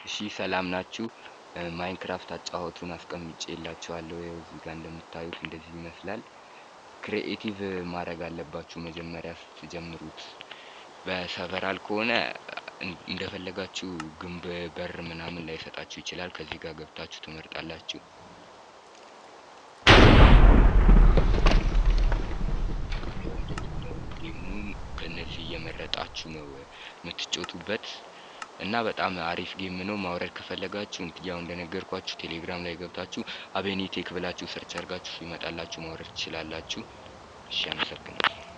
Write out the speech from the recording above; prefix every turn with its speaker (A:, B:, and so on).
A: እሺ ሰላም ናችሁ? ማይንክራፍት አጫወቱን አስቀምጬ የላችኋለሁ ይኸው እዚህ ጋር እንደምታዩት እንደዚህ ይመስላል። ክሪኤቲቭ ማድረግ አለባችሁ መጀመሪያ ስትጀምሩት። በሰቨራል ከሆነ እንደፈለጋችሁ ግንብ በር ምናምን ላይሰጣችሁ ይችላል። ከዚህ ጋር ገብታችሁ ትመርጣላችሁ። ከነዚህ እየመረጣችሁ ነው የምትጮቱበት እና በጣም አሪፍ ጌም ነው። ማውረድ ከፈለጋችሁ ያው እንደነገርኳችሁ ቴሌግራም ላይ ገብታችሁ አቤኔቴክ ብላችሁ ሰርች አድርጋችሁ ይመጣላችሁ ማውረድ ትችላላችሁ። እሺ አመሰግናለሁ።